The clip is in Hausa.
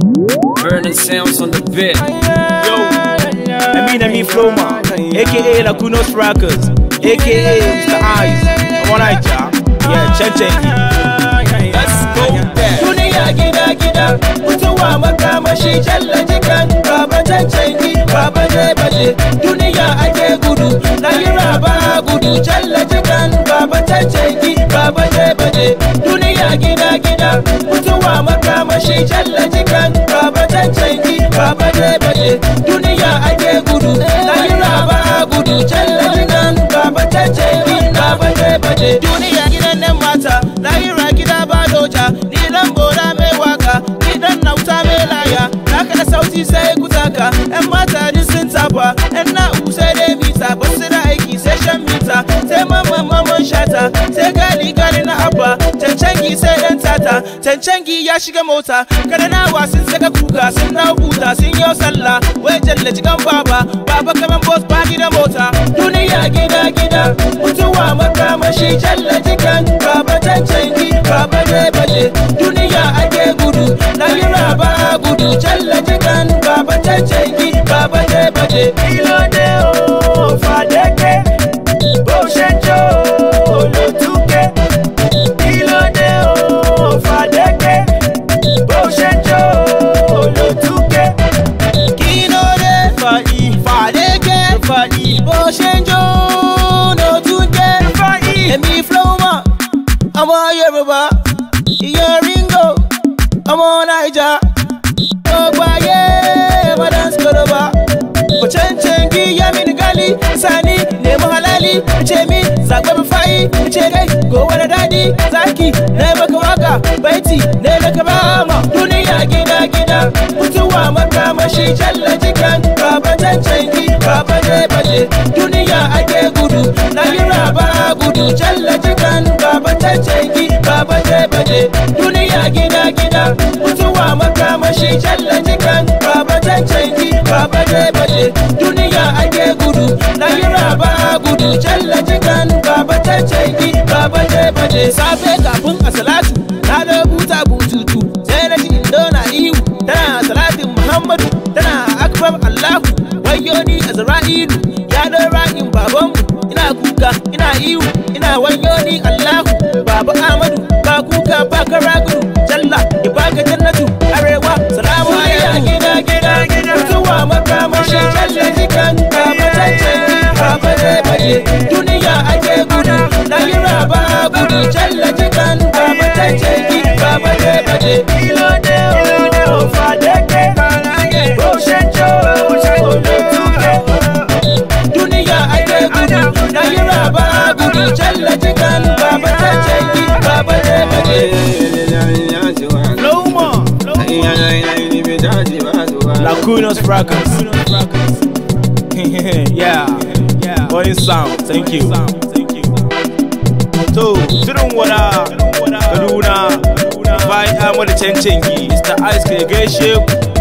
Burning sounds on the bit. Yo, I mean, I mean, Floma, aka Lacunos Rockers, aka Mr. Eyes. I want to Yeah, check, check. Let's go there. duniya gida gida mutuwa makamashi jalla jikan baba cancanci baba je baje duniya ake gudu lahira ba gudu jalla jikan baba cancanci baba je baje duniya gida gida mutuwa makamashi jalla jikan baba cancanci baba je baje duniya ake gudu lahira ba gudu jalla jikan baba cancanci baba je baje duniya gidan nan mata lahira gida ba doja ni dan bora mai waka ni dan nauta mai laya haka da sauti sai kutaka yan mata duk sun tafa yan na'u sai dai mita ba su da aiki sai shan mita sai mamman mamman shata sai gali gali na abba cancangi sai dan tata cancangi ya shiga mota kada nawa sun saka kuka sun na buta sun yi sallah wai jalla jikan baba baba kaman boss bani da mota duniya gida gida mutuwa makamashi jalla jikan baba cancangi baba ne baje duniya ake gudu lahira ba gudu jalla jikan baba cancangi baba ne baje ilo de o fadeke bó ṣe jó olótúkẹ́ ilo de o fadeke bó ṣe jó olótúkẹ́ kí ló dé fàyí fàdékẹ́ fàyí bó ṣe jó olótúkẹ́ fàyí èmi flowma ọmọ yorùbá ìyẹn ringo ọmọ naija gbogbo ayé madans koroba kò cancanci ya mini gali sani nemi halali ce mi zaɓe mi fayi ce kai gobe da daɗi zaki na maka waka baiti ne maka bama duniya gida gida mutuwa makamashi jalla jikan baba cancanci baba ne baje duniya ake gudu lahira ba gudu jalla jikan baba cancanci baba ne baje duniya gida gida mutuwa makamashi jalla jikan baba cancanci baba ne baje duniya ake gudu lahira ba gudu jalla jikan baba cancanci baba ne baje safe kafin a salatu na da buta bututu sai na ji indo na ihu tana salatin muhammadu tana akbar allahu wayo ni azra'ilu ya da ra'in babanmu ina kuka ina ihu ina wayo ni allahu baba amadu ba kuka ba kara gudu jalla ya baka jannatu arewa salamu alaikum gida gida gida mutuwa makamashi jalla jikan baba cancanci baba ne baje duniya ake gudu lahira ba gudu jalla jikan baba cancanci baba ne baje ilo de o fadeke bó ṣe jó olótúkẹ́ duniya ake gudu lahira ba gudu jalla jikan baba cancanci baba ne baje Floma, Lacunos Rockers. yeah, yeah. Boy sound, thank you. To, shirin wada, Kaduna, bayan Ahmadu Cancangi, Mr. Ice ke gaishe ku.